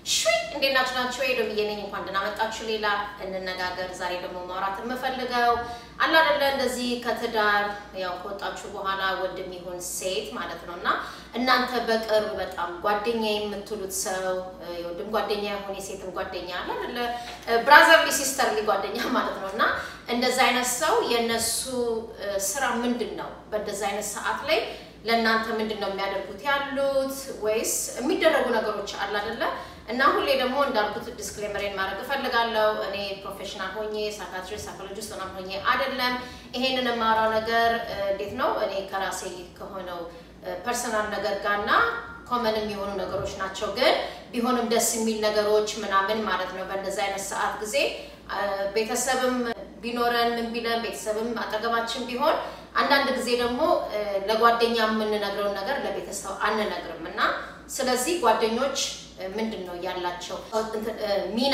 ሽዊ እንዴት ናችሁ? ናችሁ ሄዶምዬ ነኝ። እንኳን ደህና መጣችሁ። ሌላ እንነጋገር። ዛሬ ደግሞ ማውራት የምፈልገው አለ አይደለ እንደዚህ ከትዳር ያው ከወጣችሁ በኋላ ወንድም ይሁን ሴት ማለት ነው እና እናንተ በቅርብ በጣም ጓደኛ የምትሉት ሰው የወንድም ጓደኛ ይሁን የሴትም ጓደኛ አለ አይደለ ብራዘርሊ ሲስተርሊ ጓደኛ ማለት ነው እና እንደዛ አይነት ሰው የእነሱ ስራ ምንድን ነው? በእንደዛ አይነት ሰዓት ላይ ለእናንተ ምንድን ነው የሚያደርጉት ያሉት ወይስ የሚደረጉ ነገሮች አለ አይደለ? እና ሁሌ ደግሞ እንዳልኩት ዲስክሌመሬን ማድረግ እፈልጋለሁ። እኔ ፕሮፌሽናል ሆኜ ሳይካትሪስት ሳይኮሎጂስት ምናምን ሆኜ አይደለም። ይሄንን የማወራው ነገር እንዴት ነው እኔ ከራሴ ከሆነው ፐርሰናል ነገር ጋርና ኮመን የሚሆኑ ነገሮች ናቸው። ግን ቢሆንም ደስ የሚል ነገሮች ምናምን ማለት ነው። በእንደዚህ አይነት ሰዓት ጊዜ ቤተሰብም ቢኖረን ምን ቢለን ቤተሰብም አጠገባችን ቢሆን አንዳንድ ጊዜ ደግሞ ለጓደኛ የምንነግረውን ነገር ለቤተሰብ አንነግርም እና ስለዚህ ጓደኞች ምንድን ነው ያላቸው ሚና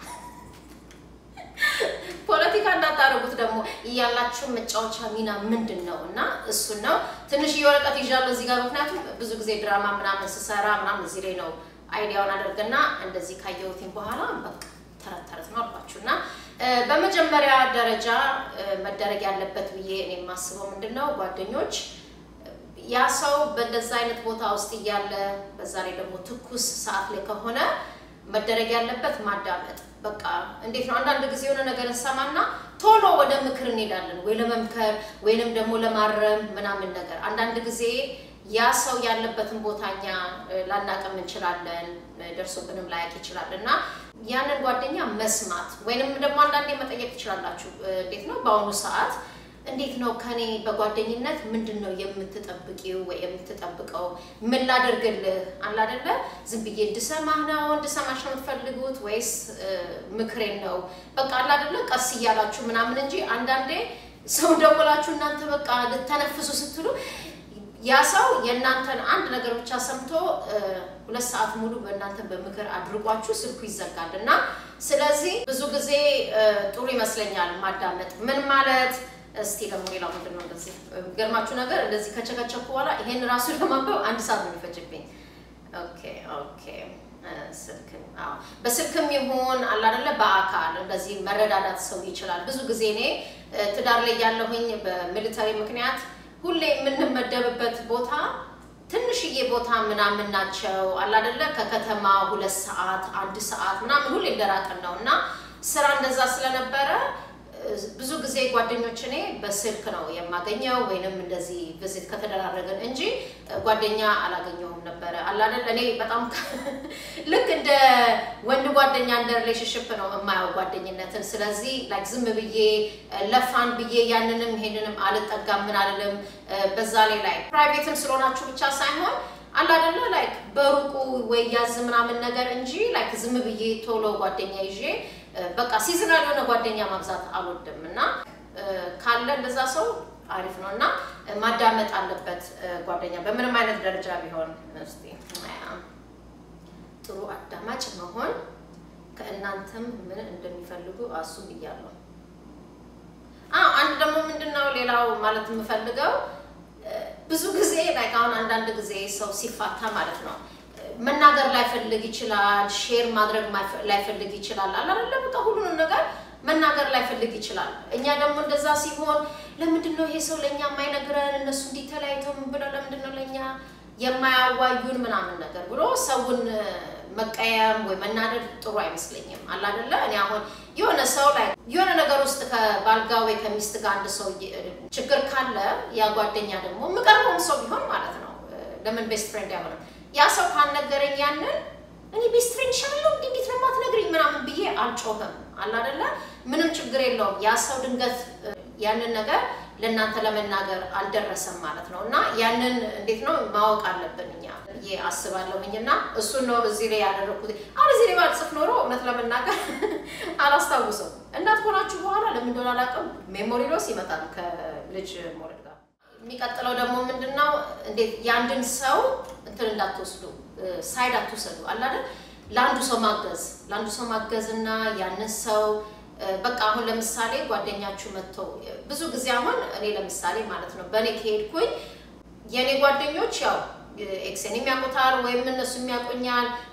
ፖለቲካ እንዳታደርጉት ደግሞ እያላችሁ መጫወቻ ሚና ምንድን ነው እና እሱን ነው ትንሽ የወረቀት ይዣለሁ እዚህ ጋር ምክንያቱም ብዙ ጊዜ ድራማ ምናምን ስሰራ ምናምን እዚህ ላይ ነው አይዲያውን አደርግና እንደዚህ ካየሁትኝ በኋላ በቃ ተረት ተረት ነው አልኳችሁ እና በመጀመሪያ ደረጃ መደረግ ያለበት ብዬ እኔ የማስበው ምንድን ነው ጓደኞች ያ ሰው በእንደዛ አይነት ቦታ ውስጥ እያለ በዛ ላይ ደግሞ ትኩስ ሰዓት ላይ ከሆነ መደረግ ያለበት ማዳመጥ። በቃ እንዴት ነው አንዳንድ ጊዜ የሆነ ነገር እንሰማና ቶሎ ወደ ምክር እንሄዳለን፣ ወይ ለመምከር ወይንም ደግሞ ለማረም ምናምን ነገር። አንዳንድ ጊዜ ያ ሰው ያለበትን ቦታ እኛ ላናቅም እንችላለን፣ ደርሶብንም ላያቅ ይችላል እና ያንን ጓደኛ መስማት ወይንም ደግሞ አንዳንዴ መጠየቅ ትችላላችሁ። እንዴት ነው በአሁኑ ሰዓት እንዴት ነው ከኔ በጓደኝነት ምንድን ነው የምትጠብቂው ወይ የምትጠብቀው? ምን ላደርግልህ አለ አይደለ? ዝም ብዬ እንድሰማህ ነው እንድሰማሽ ነው የምትፈልጉት ወይስ ምክሬን ነው? በቃ አለ አይደለ? ቀስ እያላችሁ ምናምን እንጂ አንዳንዴ ሰው ደውላችሁ እናንተ በቃ ልተነፍሱ ስትሉ ያ ሰው የእናንተን አንድ ነገር ብቻ ሰምቶ ሁለት ሰዓት ሙሉ በእናንተ በምክር አድርጓችሁ ስልኩ ይዘጋል እና ስለዚህ ብዙ ጊዜ ጥሩ ይመስለኛል ማዳመጥ ምን ማለት እስቲ ደግሞ ሌላው ምንድን ነው እንደዚህ ገርማችሁ ነገር እንደዚህ ከቸከቸኩ በኋላ ይሄን ራሱ ለማንበብ አንድ ሰዓት ነው የሚፈጅብኝ። ኦኬ ኦኬ ስልክም አዎ፣ በስልክም ይሁን አለ አይደለ በአካል እንደዚህ መረዳዳት ሰው ይችላል። ብዙ ጊዜ እኔ ትዳር ላይ ያለሁኝ በሚሊተሪ ምክንያት ሁሌ የምንመደብበት ቦታ ትንሽዬ ቦታ ምናምን ናቸው አለ አይደለ ከከተማ ሁለት ሰዓት አንድ ሰዓት ምናምን ሁሌ እንደራቅን ነው እና ስራ እንደዛ ስለነበረ ብዙ ጊዜ ጓደኞች እኔ በስልክ ነው የማገኘው ወይንም እንደዚህ ቪዚት ከተደራረግን እንጂ ጓደኛ አላገኘሁም ነበረ። አላደል እኔ በጣም ልክ እንደ ወንድ ጓደኛ እንደ ሪሌሽንሽፕ ነው የማየው ጓደኝነትን። ስለዚህ ላይክ ዝም ብዬ ለፋን ብዬ ያንንም ይሄንንም አልጠጋም ምን አልልም። በዛ ላይ ላይ ፕራይቬትም ስለሆናችሁ ብቻ ሳይሆን አላደለ ላይክ በሩቁ ወይ ያዝ ምናምን ነገር እንጂ ላይክ ዝም ብዬ ቶሎ ጓደኛ ይዤ በቃ ሲዝናል የሆነ ጓደኛ ማብዛት አልወድም እና ካለ እንደዛ ሰው አሪፍ ነው እና ማዳመጥ አለበት ጓደኛ በምንም አይነት ደረጃ ቢሆን። እስኪ ጥሩ አዳማጭ መሆን ከእናንተም ምን እንደሚፈልጉ አሱ ብያለሁ። አንድ ደግሞ ምንድነው ሌላው ማለት የምፈልገው ብዙ ጊዜ ላይክ አሁን አንዳንድ ጊዜ ሰው ሲፋታ ማለት ነው መናገር ላይፈልግ ይችላል። ሼር ማድረግ ላይፈልግ ይችላል። አላለ በቃ ሁሉንም ነገር መናገር ላይፈልግ ይችላል። እኛ ደግሞ እንደዛ ሲሆን ለምንድን ነው ይሄ ሰው ለእኛ የማይነግረን እነሱ እንዲህ ተለያይተው ምን ብለው ለምንድን ነው ለእኛ የማያዋዩን ምናምን ነገር ብሎ ሰውን መቀየም ወይ መናደድ ጥሩ አይመስለኝም። አላደለ እኔ አሁን የሆነ ሰው ላይ የሆነ ነገር ውስጥ ከባልጋ ወይ ከሚስት ጋር አንድ ሰው ችግር ካለ ያ ጓደኛ ደግሞ የምቀርበውም ሰው ቢሆን ማለት ነው ለምን ቤስት ፍሬንድ አይሆንም? ያ ሰው ካልነገረኝ ያንን እኔ ቤስት ፍሬንድ ሻለው እንዴት ነው የማትነግሪኝ ምናምን ብዬ አልጮህም። አላደለ ምንም ችግር የለውም። ያ ሰው ድንገት ያንን ነገር ለእናንተ ለመናገር አልደረሰም ማለት ነው እና ያንን እንዴት ነው ማወቅ አለብን እኛ ብዬ አስባለሁኝ እና እሱን ነው እዚህ ላይ ያደረኩት። አሁን እዚህ ላይ ባልጽፍ ኖሮ እውነት ለመናገር አላስታውሰው። እናት ከሆናችሁ በኋላ ለምን እንደሆነ አላውቅም ሜሞሪ ሎስ ይመጣል ከልጅ መውለድ ጋር። የሚቀጥለው ደግሞ ምንድን ነው እንዴት የአንድን ሰው እንትን እንዳትወስዱ ሳይድ አትውሰዱ አላለን ለአንዱ ሰው ማገዝ ለአንዱ ሰው ማገዝ እና ያንን ሰው በቃ አሁን ለምሳሌ ጓደኛችሁ መጥተው ብዙ ጊዜ አሁን እኔ ለምሳሌ ማለት ነው በእኔ ከሄድኩኝ የእኔ ጓደኞች ያው ኤክሴን የሚያውቁታል ወይም እነሱ የሚያውቁኛል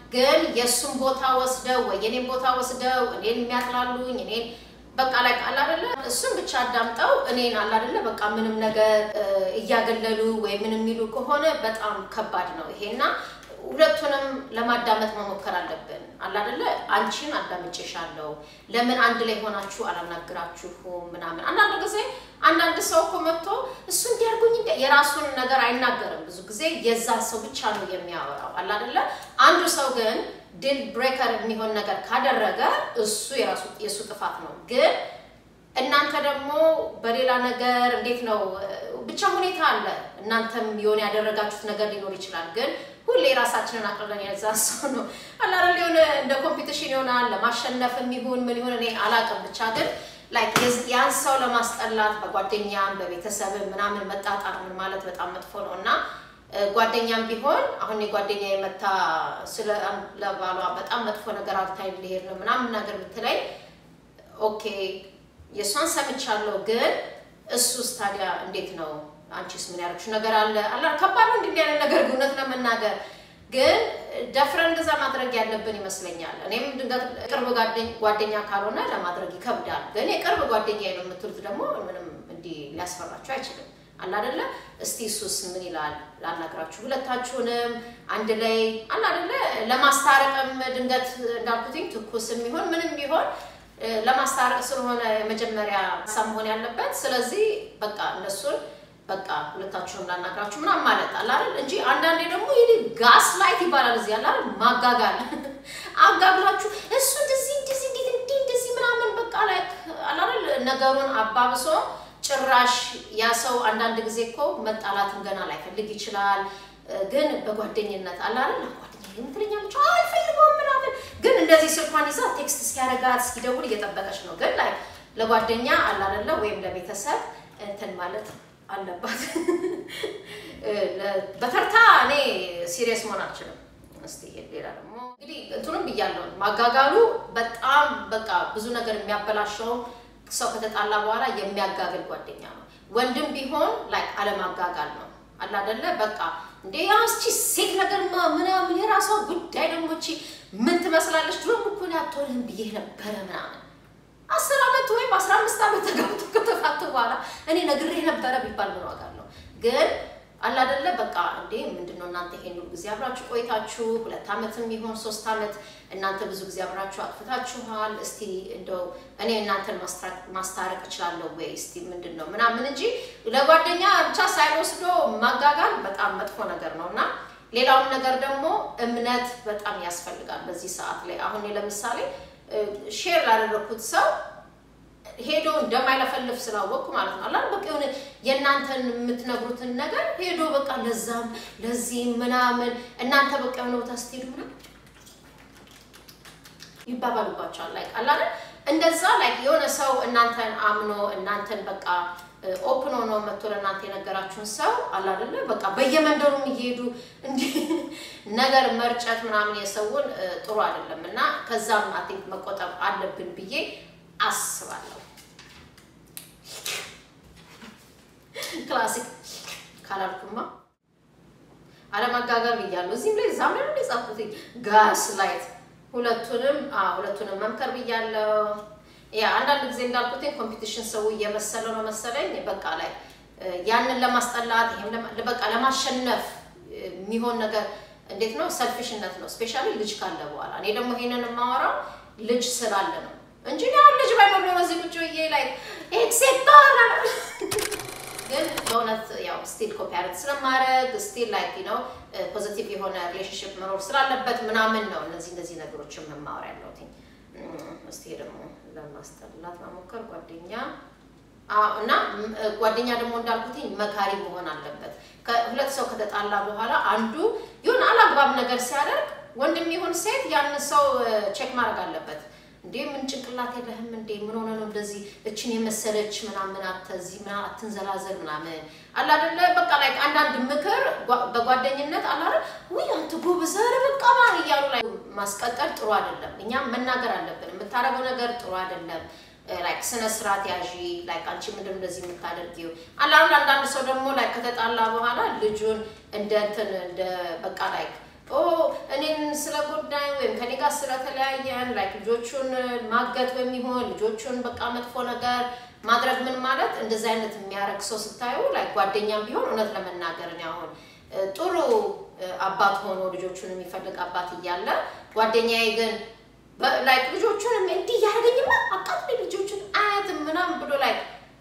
ግን የእሱን ቦታ ወስደው ወይ የኔን ቦታ ወስደው እኔን የሚያጥላሉኝ እኔን በቃ ላይ ቃል አይደለ እሱን ብቻ አዳምጠው እኔን አለ አይደለ በቃ ምንም ነገር እያገለሉ ወይ ምን የሚሉ ከሆነ በጣም ከባድ ነው ይሄና ሁለቱንም ለማዳመጥ መሞከር አለብን። አለ አይደለ አንቺን አዳምጬሻለሁ፣ ለምን አንድ ላይ ሆናችሁ አላናግራችሁም ምናምን። አንዳንድ ጊዜ አንዳንድ ሰው እኮ መጥቶ እሱ እንዲያርጉኝ የራሱን ነገር አይናገርም። ብዙ ጊዜ የዛን ሰው ብቻ ነው የሚያወራው። አለ አይደለ አንዱ ሰው ግን ዲል ብሬከር የሚሆን ነገር ካደረገ እሱ የራሱ የእሱ ጥፋት ነው። ግን እናንተ ደግሞ በሌላ ነገር እንዴት ነው ብቻ ሁኔታ አለ። እናንተም የሆነ ያደረጋችሁት ነገር ሊኖር ይችላል። ግን ሁሌ ራሳችንን አቅርበን የዛ ሰው ነው አላረ የሆነ እንደ ኮምፒቲሽን ይሆናል ለማሸነፍ የሚሆን ምን ይሆን እኔ አላቅም። ብቻ ግን ላይክ ያን ሰው ለማስጠላት በጓደኛም በቤተሰብም ምናምን መጣጣር ምን ማለት በጣም መጥፎ ነው እና ጓደኛም ቢሆን አሁን የጓደኛ የመታ ስለ ለባሏ በጣም መጥፎ ነገር አርታይ ሊሄድ ነው ምናምን ነገር ብትለኝ ኦኬ የእሷን ሰምቻለሁ፣ ግን እሱስ ታዲያ እንዴት ነው? አንቺስ ምን ያደረግሽው ነገር አለ? አላ ከባድ ነው እንዲህ ያለ ነገር እውነት ለመናገር ግን ደፍረን እንደዛ ማድረግ ያለብን ይመስለኛል። እኔም ድንገት ቅርብ ጓደኛ ካልሆነ ለማድረግ ይከብዳል። ግን የቅርብ ጓደኛ ነው የምትሉት ደግሞ ምንም እንዲህ ሊያስፈራችሁ አይችልም። አለ አይደለ? እስቲ እሱስ ምን ይላል ላናግራችሁ፣ ሁለታችሁንም አንድ ላይ አለ አይደለ? ለማስታረቅም ድንገት እንዳልኩትኝ ትኩስ የሚሆን ምንም ቢሆን ለማስታረቅ ስለሆነ የመጀመሪያ ሀሳብ መሆን ያለበት። ስለዚህ በቃ እነሱን በቃ ሁለታችሁንም ላናግራችሁ ምናምን ማለት አለ አይደል እንጂ አንዳንዴ ደግሞ ይህ ጋስ ላይት ይባላል እዚህ አለ አይደል ማጋጋል አጋግላችሁ እሱ እንደዚህ እንደዚህ እንዴት እንዲህ እንደዚህ ምናምን በቃ ላይ አለ አይደል ነገሩን አባብሶ ጭራሽ ያ ሰው አንዳንድ ጊዜ እኮ መጣላትን ገና ላይፈልግ ይችላል። ግን በጓደኝነት አለ አይደል ጓደኛ የምትለኛለች አይፈልገውም ምናምን ግን እንደዚህ ስልኳን ይዛ ቴክስት እስኪያደርጋት እስኪደውል እየጠበቀች ነው። ግን ላይ ለጓደኛ አለ አይደለ ወይም ለቤተሰብ እንትን ማለት አለባት። በተርታ እኔ ሲሪየስ መሆን አልችልም። እስቲ ሌላ ደግሞ እንግዲህ እንትኑም ብያለሁ ማጋጋሉ በጣም በቃ ብዙ ነገር የሚያበላሸው ሰው ከተጣላ በኋላ የሚያጋግል ጓደኛ ነው። ወንድም ቢሆን ላይ አለማጋጋል ነው አለ አይደለ በቃ እንዴ ያስቺ ሴት ነገር ምናምን የራሷ ጉዳይ ደግሞ እቺ ምን ትመስላለች? ድሮም እኮ ነው አትሆንም ብዬ ነበረ ምናምን አስር ዓመት ወይም አስራ አምስት ዓመት ተጋብቶ ከተፋቱ በኋላ እኔ ነግሬ ነበረ ቢባል ምን ዋጋ አለው? ግን አለ አይደለ በቃ እንዴ ምንድነው እናንተ ይሄን ሁሉ ጊዜ አብራችሁ ቆይታችሁ ሁለት ዓመትም ይሆን ሶስት ዓመት እናንተ ብዙ ጊዜ አብራችሁ አጥፍታችኋል። እስቲ እንደው እኔ እናንተን ማስታረቅ እችላለሁ ወይ እስቲ ምንድን ነው ምናምን እንጂ ለጓደኛ ብቻ ሳይወስዶ ማጋጋል በጣም መጥፎ ነገር ነው እና ሌላውን ነገር ደግሞ እምነት በጣም ያስፈልጋል በዚህ ሰዓት ላይ አሁን ለምሳሌ ሼር ላደረኩት ሰው ሄዶ እንደማይለፈልፍ ስላወቅኩ ማለት ነው። አላ በቃ የሆነ የእናንተን የምትነግሩትን ነገር ሄዶ በቃ ለዛም ለዚህም ምናምን እናንተ በቃ የሆነ ቦታ ስትሄዱ ምናምን ይባባሉባቸዋል። ላይ አላ እንደዛ ላይ የሆነ ሰው እናንተን አምኖ እናንተን በቃ ኦፕን ሆኖ መጥቶ ለእናንተ የነገራችሁን ሰው አላ አይደለ በቃ በየመንደሩም እየሄዱ እንዲህ ነገር መርጨት ምናምን የሰውን ጥሩ አይደለም እና ከዛም አይ ቲንክ መቆጠብ አለብን ብዬ አስባለሁ። ክላሲክ ካላልኩማ አለመጋገር ብያለሁ። እዚህም ላይ እዛም ላይ ነው የጻፍኩት ጋስ ላይት ሁለቱንም ሁለቱንም መምከር ብያለሁ። ያ አንዳንድ ጊዜ እንዳልኩት ኮምፒቲሽን ሰው እየመሰለው ነው መሰለኝ። በቃ ላይ ያንን ለማስጠላት ይሄም በቃ ለማሸነፍ የሚሆን ነገር እንዴት ነው ሰልፊሽነት ነው። ስፔሻሊ ልጅ ካለ በኋላ እኔ ደግሞ ይሄንን የማወራው ልጅ ስላለ ነው እንጂ አሁን ልጅ ባይኖር ነው እዚህ ቁጭ ብዬ ላይ ኤክሴፕት ግን በእውነት ያው ስቲል ኮፓሬት ስለማድረግ ስቲል ላይክ ነው ፖዚቲቭ የሆነ ሪሌሽንሽፕ መኖር ስላለበት ምናምን ነው እነዚህ እነዚህ ነገሮችን መማወር ያለሁት። እስቲ ደግሞ ለማስጠላት መሞከር ጓደኛ እና ጓደኛ ደግሞ እንዳልኩትኝ መካሪ መሆን አለበት። ሁለት ሰው ከተጣላ በኋላ አንዱ የሆነ አላግባብ ነገር ሲያደርግ ወንድም ይሁን ሴት ያንን ሰው ቼክ ማድረግ አለበት። እንዴ ምን ጭንቅላት የለህም እንዴ? ምን ሆነ ነው እንደዚህ እችን የመሰለች ምናምን አተዚህ ምናምን አትንዘላዘል ምናምን አለ አይደለ? በቃ ላይ አንዳንድ ምክር በጓደኝነት አለ አይደል? ውይ አንተ ጎበዝ፣ ኧረ በቃ ማር እያሉ ላይ ማስቀጠል ጥሩ አይደለም። እኛም መናገር አለብን። የምታደርገው ነገር ጥሩ አይደለም። ላይክ ስነ ስርዓት ያዢ ላይክ አንቺ ምንድን እንደዚህ የምታደርጊው አላሉ። አንዳንድ ሰው ደግሞ ላይ ከተጣላ በኋላ ልጁን እንደ እንትን እንደ በቃ ላይክ ኦ እኔን ስለጎዳኝ ወይም ከኔ ጋር ስለተለያየን ላይክ ልጆቹን ማገት በሚሆን ልጆቹን በቃ መጥፎ ነገር ማድረግ ምን ማለት እንደዚህ አይነት የሚያደርግ ሰው ስታዩ ላይክ ጓደኛም ቢሆን እውነት ለመናገር እኔ አሁን ጥሩ አባት ሆኖ ልጆቹን የሚፈልግ አባት እያለ ጓደኛዬ ግን ላይክ ልጆቹን እንዲህ እያደረገኝማ አቃጥሎ ልጆቹን አያትም ምናምን ብሎ ላይ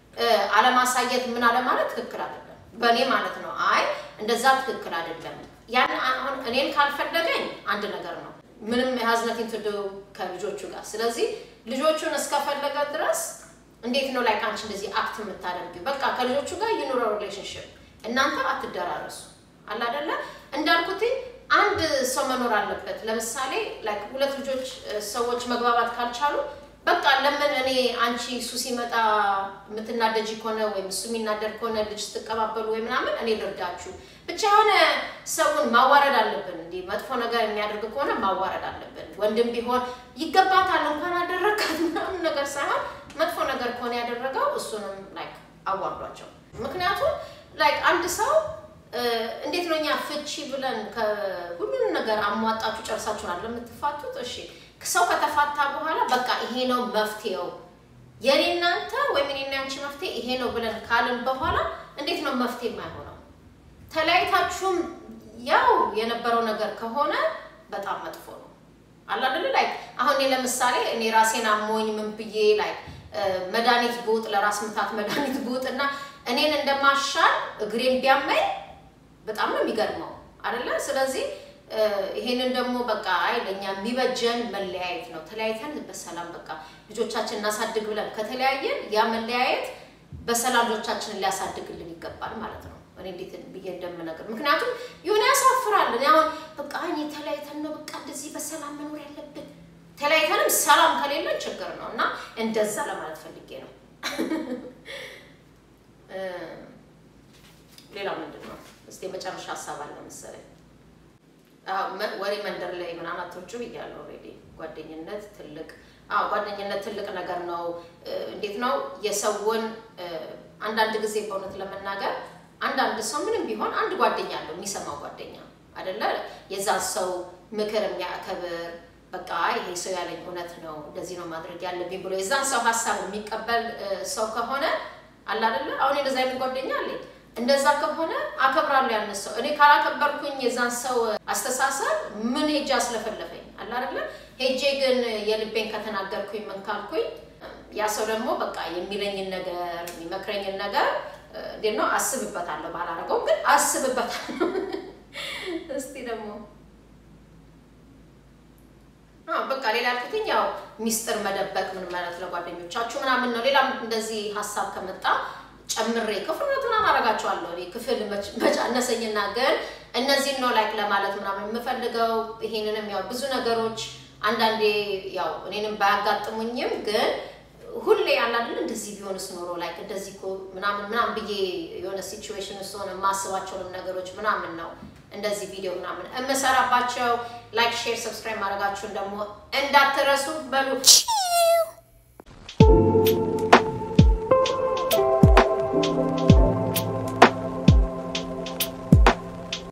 አለማሳየት ምን አለማለት ትክክል አይደለም፣ በእኔ ማለት ነው። አይ እንደዛ ትክክል አይደለም። ያን አሁን እኔን ካልፈለገኝ አንድ ነገር ነው፣ ምንም ሀዝነቲን ትዶ ከልጆቹ ጋር። ስለዚህ ልጆቹን እስከፈለገ ድረስ እንዴት ነው ላይክ አንቺ እንደዚህ አክት የምታደርጊው? በቃ ከልጆቹ ጋር የኑረው ሪሌሽንሽፕ እናንተ አትደራረሱ አለ አይደለ? እንዳልኩት አንድ ሰው መኖር አለበት። ለምሳሌ ላይክ ሁለት ልጆች ሰዎች መግባባት ካልቻሉ በቃ ለምን እኔ አንቺ እሱ ሲመጣ የምትናደጂ ከሆነ ወይም እሱ የሚናደድ ከሆነ ልጅ ስትቀባበሉ ወይ ምናምን እኔ ልርዳችሁ። ብቻ የሆነ ሰውን ማዋረድ አለብን። እንዲህ መጥፎ ነገር የሚያደርግ ከሆነ ማዋረድ አለብን። ወንድም ቢሆን ይገባታል እንኳን አደረጋት ምናምን ነገር ሳይሆን መጥፎ ነገር ከሆነ ያደረገው እሱንም ላይክ አዋርዷቸው። ምክንያቱም ላይክ አንድ ሰው እንዴት ነው እኛ ፍቺ ብለን ሁሉንም ነገር አሟጣችሁ ጨርሳችሁናል ለምትፋቱት? እሺ ሰው ከተፋታ በኋላ በቃ ይሄ ነው መፍትሄው፣ የኔ እናንተ ወይም እኔ እና ያንቺ መፍትሄ ይሄ ነው ብለን ካልን በኋላ እንዴት ነው መፍትሄ የማይሆነው? ተለያይታችሁም ያው የነበረው ነገር ከሆነ በጣም መጥፎ ነው። አላደለ ላይ አሁን እኔ ለምሳሌ እኔ ራሴን አሞኝ ምን ብዬ ላይ መድኃኒት ብውጥ ለራስ ምታት መድኃኒት ብውጥ እና እኔን እንደማሻል እግሬን ቢያመኝ በጣም ነው የሚገርመው አይደለ? ስለዚህ ይሄንን ደግሞ በቃ አይ ለእኛ የሚበጀን መለያየት ነው። ተለያይተን በሰላም በቃ ልጆቻችን እናሳድግ ብለን ከተለያየን ያ መለያየት በሰላም ልጆቻችንን ሊያሳድግልን ይገባል ማለት ነው። እኔ እንዴት ብዬ እንደምነግር ምክንያቱም የሆነ ያሳፍራል። እኔ አሁን በቃ እኔ ተለያይተን ነው በቃ እንደዚህ በሰላም መኖር ያለብን። ተለያይተንም ሰላም ከሌለን ችግር ነው እና እንደዛ ለማለት ፈልጌ ነው። ሌላ ምንድን ነው እስኪ የመጨረሻ ሀሳብ አለ መሰለኝ። ወሬ መንደር ላይ ምናምን አትወጪ ብያለሁ። ኦልሬዲ ጓደኝነት ትልቅ አዎ ጓደኝነት ትልቅ ነገር ነው። እንዴት ነው የሰውን አንዳንድ ጊዜ በእውነት ለመናገር አንዳንድ ሰው ምንም ቢሆን አንድ ጓደኛ አለው የሚሰማው ጓደኛ አይደለ? የዛ ሰው ምክር የሚያከብር በቃ ይሄ ሰው ያለኝ እውነት ነው፣ እንደዚህ ነው ማድረግ ያለብኝ ብሎ የዛን ሰው ሀሳብ የሚቀበል ሰው ከሆነ አለ አይደለ? አሁን እንደዛ አይነት ጓደኛ አለኝ። እንደዛ ከሆነ አከብራለሁ ያን ሰው። እኔ ካላከበርኩኝ የዛን ሰው አስተሳሰብ ምን ሄጄ አስለፈለፈኝ አለ አይደለ? ሄጄ ግን የልቤን ከተናገርኩኝ ምን ካልኩኝ ያ ሰው ደግሞ በቃ የሚለኝን ነገር የሚመክረኝን ነገር እንዴት ነው አስብበታለሁ። ባላረገውም ግን አስብበታለሁ። እስቲ ደግሞ በቃ ሌላ ያልኩትኝ ያው ሚስጥር መደበቅ ምን ማለት ለጓደኞቻችሁ ምናምን ነው። ሌላም እንደዚህ ሀሳብ ከመጣ ጨምሬ ክፍሉነት ምናምን አደርጋቸዋለሁ። ክፍል መጫነሰኝና ግን እነዚህን ነው ላይክ ለማለት ምናምን የምፈልገው። ይሄንንም ያው ብዙ ነገሮች አንዳንዴ ያው እኔንም ባያጋጥሙኝም ግን ሁሌ አንዳንድ እንደዚህ ቢሆንስ ኖሮ ላይክ እንደዚህ እኮ ምናምን ምናምን ብዬ የሆነ ሲቹዌሽን ውስጥ ሆነ የማስባቸውንም ነገሮች ምናምን ነው እንደዚህ ቪዲዮ ምናምን የምሰራባቸው። ላይክ፣ ሼር፣ ሰብስክራይብ ማድረጋችሁን ደግሞ እንዳትረሱ በሉ።